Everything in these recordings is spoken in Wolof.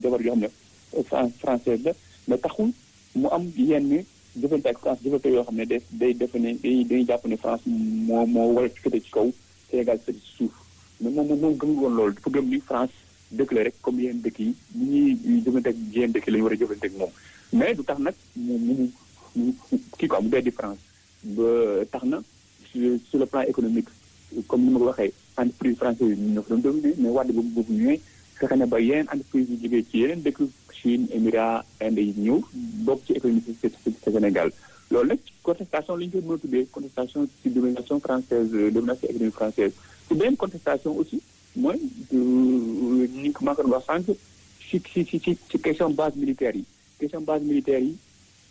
jabar yoo xam ne France française la mais taxul mu am yenn jëfante ak France jëfante yoo xam ne day day defe ne day dañuy jàpp ne France moo moo war a féete ci kaw Sénégal féete ci suuf mais moom moom gëm woon loolu dafa gëm ni France dëkk la rek comme yenn dëkk yi ni ñuy jëfante ak yenn dëkk yi la ñu war a jëfante ak moom mais du tax nag mu mu kii quoi mu dee di France ba tax na sur le plan économique comme ni ma ko waxee entreprise française yi ñoo fa doon dominer mais wàdd boobu boobu ñëwee fexe na ba yeneen entreprise yu jógee ci yeneen dëkk Chine Émirats Inde yi ñëw bokk ci économie ci Sénégal loolu nag contestation la ñu koy mën a tuddee contestation ci domination française domination économique française ci beneen contestation aussi mooy ni ko maa ko wax sànq ci ci ci ci question base militaire yi question base militaire yi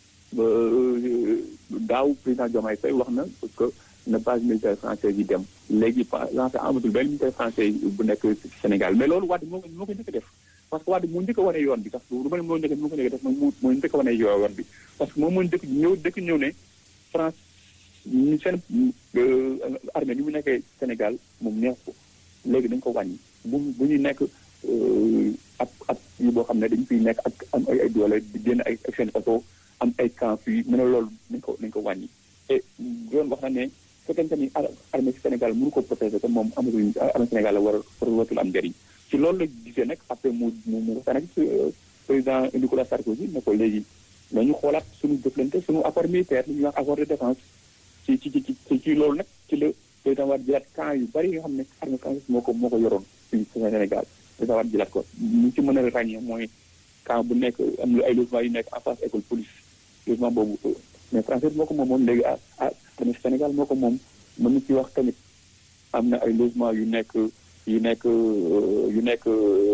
daaw président Diomaye Faye wax na parce que na base militaire française yi dem léegi lancé amatul benn militaire français bu nekk ci Sénégal mais loolu Wade moo moo ko njëkk a def parce que Wade moo njëkk a wane yoon bi sax lu ma ne moo njëkk moo ko njëkk a def moom moo njëkk a wane yoon bi parce que moom moo njëkk ñëw dëkk ñëw ne France ñu seen armée ni mu nekkee Sénégal moom neex ko léegi dañ ko wàññi bu bu ñuy nekk ab ab yu boo xam ne dañu fiy nekk ak am ay ay doole di génn ay seen oto am ay camp fii mu ne loolu nañ ko nañ ko wàññi et yoon wax na ne fekkente ni armée Sénégal mënu ko protéger te moom amatul armée Sénégal la war a watul am njëriñ ci loolu la gisee nag après mu mu mu waxtaan ak président Nicolas Sarkozy ne ko léegi nañu xoolaat suñu jëflante suñu accord militaire li ñuy wax accord de défense ci ci ci ci ci loolu nag ci la président war jëlaat camp yu bari yoo xam ne armée française moo ko moo ko yoroon ci Sénégal président war jëlaat ko ñu ci mën a ràññee mooy camp bu nekk am lu ay logement yu nekk en face école police logement boobu mais français moo ko moomoon léegi ah ah tamit Sénégal moo ko moom mën na ci wax tamit am na ay logement yu nekk yu nekk yu nekk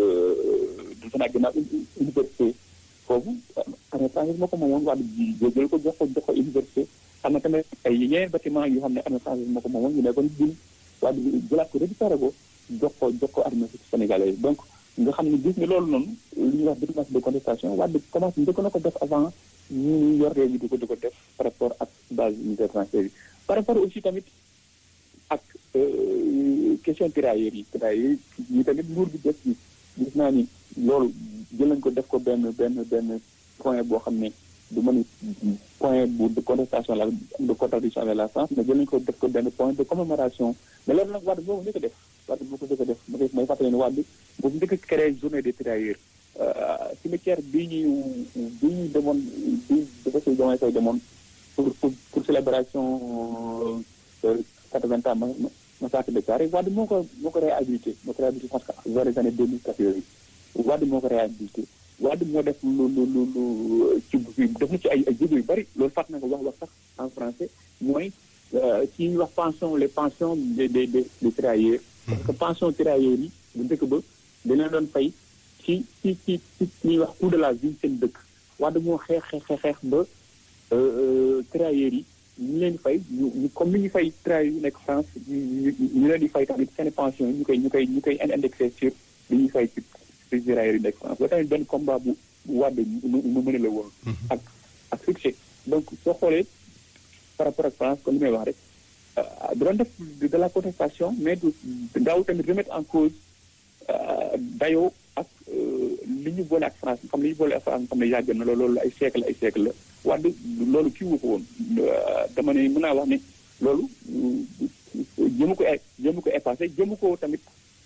du fa ginnaaw université foofu armée française moo ko moomoon wax jël ko jox ko jox ko université am na tamit ay yeneen bâtiment yoo xam ne armée française moo ko moomoon yu nekkoon jin waa jëlaat ko récupéré ko jox ko jox ko armée sénégalais donc nga xam ne gis nga loolu noonu li ñuy wax diplomatie de contestation waa de commencé njëkk na ko def avant ñu yor réew mi di ko di ko def par rapport ak base militaire française yi par rapport aussi tamit ak question tirailleurs yi tirailleurs yi tamit nguur bi def ci gis naa ni loolu jël nañ ko def ko benn benn benn point boo xam ne du mën point bu de contestation la de contradiction avec la France mais jël nañ ko def ko benn point de commémoration mais loolu nag Wade boo ko njëkk a def Wade boo ko njëkk a def ma koy may fàttali ne Wade boo ko njëkk a créé journée des tirailleurs cimetière bii ñu bii ñu demoon bii dafa si jamono say demoon pour pour pour célébration quatre-vingts ans massacre de Thiaroye Wade moo ko moo ko réhabilité moo ko réhabilité parce que vers les années deux mille quatre yooyu Wade moo ko réhabilité Wade moo def lu lu lu lu ci def na ci ay ay jéego yu bëri loolu fàtt na ko wax wax sax en français mooy ci ñuy wax pension les pensions des des des tirailleurs parce que pension tirailleurs yi bu njëkk ba dañ leen doon fay ci ci ci ci ñuy wax coût de la vie seen dëkk Wade moo xeex xeex xeex ba tirailleurs yi ñu leen di fay ñu ñu comme ni ñu fay tirailleurs yu nekk France ñu ñu leen di fay tamit seen pension ñu koy ñu koy ñu koy indexé sur li ñuy fay ci ci tirailleurs yi nekk France ba tamit benn combat bu bu Wade mu mën la woon ak ak succès donc soo xoolee par rapport ak France comme li may wax rek da doon def de la contestation mais du daaw tamit remettre en cause dayoo ak li ñu boole ak France xam li ñu boole ak France xam ne yàgg na loolu loolu ay siècle ay siècle la Wade loolu kii wu ko woon dama ne mën naa wax ne loolu jëmu ko jëmu ko effacé jëmu ko tamit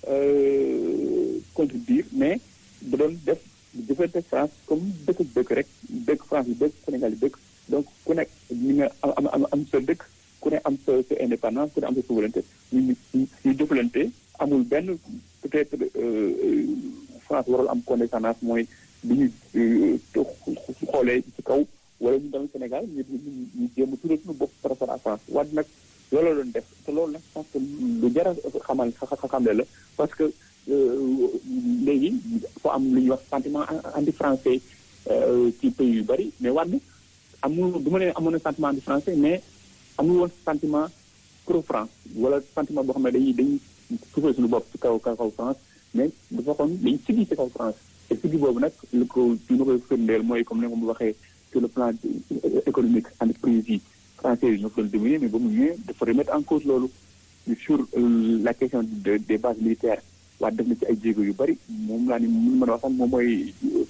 contredire mais da doon def jëfante France comme dëkk dëkk rek dëkk France yi dëkk Sénégal yi dëkk donc ku nekk ñu nga am am am sa dëkk ku ne am sa sa indépendance ku ne am sa souveraineté ñu ñu ñu jëfalante amul benn peut-être France warul am condescendance mooy bi ñu xoolee ci kaw wala ñu dem Sénégal ñu ñu jéem a tuddee suñu bopp par rapport à France Wade nag loolu la doon def te loolu nag parce que lu jar a xamal xamle la parce que léegi foo am lu ñuy wax sentiment anti français ci pays yu bëri mais Wade amul du ma ne amoon na sentiment anti français mais amul woon sentiment pro France wala sentiment boo xam ne dañuy dañuy suufee suñu bopp ci kaw kaw France mais dafa xoon dañu sigi ci kaw France te sigi boobu nag lu ko ci lu koy firndeel mooy comme ni ma waxee sur le plan économique entreprise yi français yi ñoo ko doon dominer mais ba mu ñëwee dafa remettre en cause loolu sur la question de des bases militaires waa def na ci ay jéego yu bëri moom laa ni mun mën a wax sax moom mooy